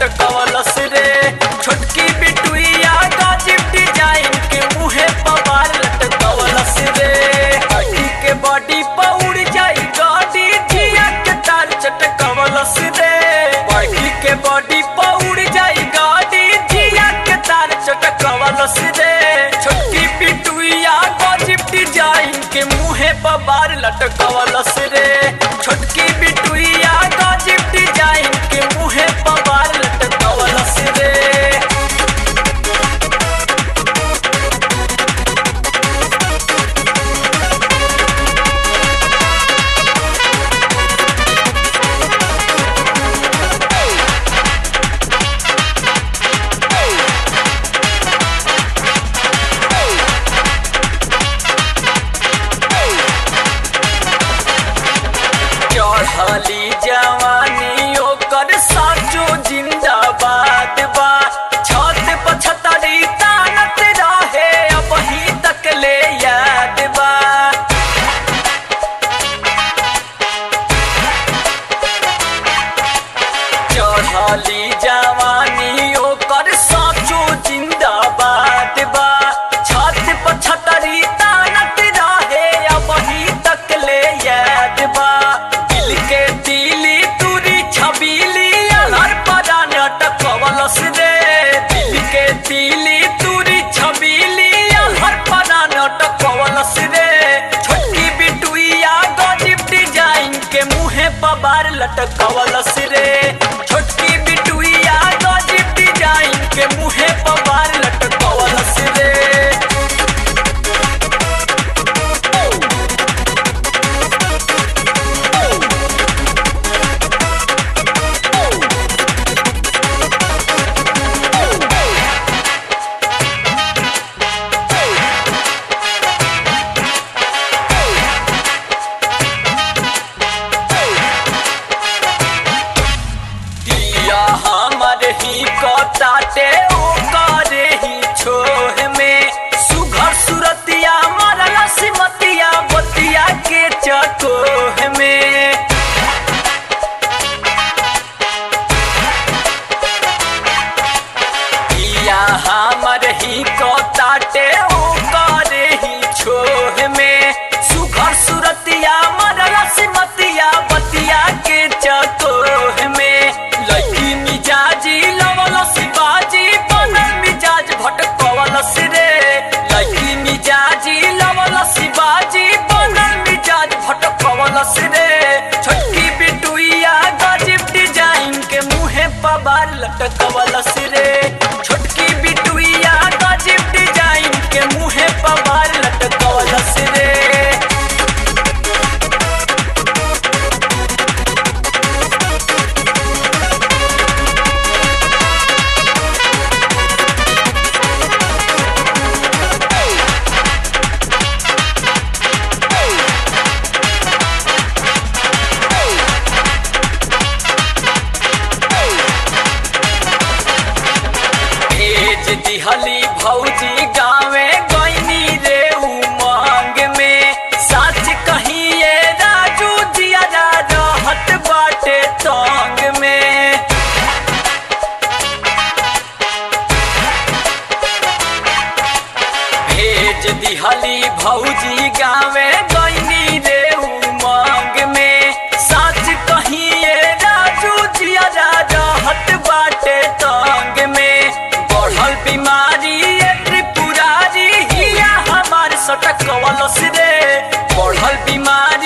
लटकवलस रे छोटकी बिटुइया गजब डिजाइन के मुहे पवार लटकवलस रे अड़ी के बॉडी पौड़ जाई गाड़ी जिया के तार चटकवलस रे बड़ी के बॉडी पौड़ जाई गाड़ी जिया के तार चटकवलस रे छोटकी बिटुइया गजब डिजाइन के मुहे पवार लटकवलस रे छोटकी बिटुइया गजब डिजाइन के मुहे पवार लटकवलस रे चढ़ली जवानी ओकर साचो जिंदाबाद बा छत पछतरी तानत रहे अब ही तक ले याद बा चढ़ली जवानी ओकर साचो जिंदाबाद बा छत पछतरी तानत रहे अब ही तक ले याद बा दिल के दिली तुरी छबीली अलर परा नटकवलस रे दिल के दिली तुरी छबीली अलर परा नटकवलस रे छोटकी बिटुइया गजब डिजाइन के मुहे पबार लटकवलस रे छोटकी बिटुइया गजब डिजाइन के मुहे पबार लटकवलस रे दिया हमर ही कटाटे ओ करे ही छोह में सुघर सुरतिया मरला सिमतिया बतिया के चकोह में दिया हमर ही कटाटे ओ करे ही छोह में सुघर सुरतिया मरला सिमतिया बतिया के चकोह में लड़की मिजाजी लवल शिवाजी बनल मिजाज भटकवलस रे लड़की मिजाजी लवल शिवाजी बनल मिजाज भटकवलस रे छोटकी बिटुइया गजब डिजाइन के मुहे पबार लटकवलस रे छोटकी बिटुइया गजब डिजाइन के मुहे पबार लटकवलस रे भेज दिहली भौजी गावे गईनी रे उमंग में सच कहिए राजू जिया जा रहत बाटे तंग में भेज दिहली भौजी गावे गईनी रे उमंग में सच कहिए राजू जिया जा रहत बाटे तंग में बढ़ल बीमारी ये त्रिपुरारी हिया हमार सटकवलस रे बढ़ल बीमारी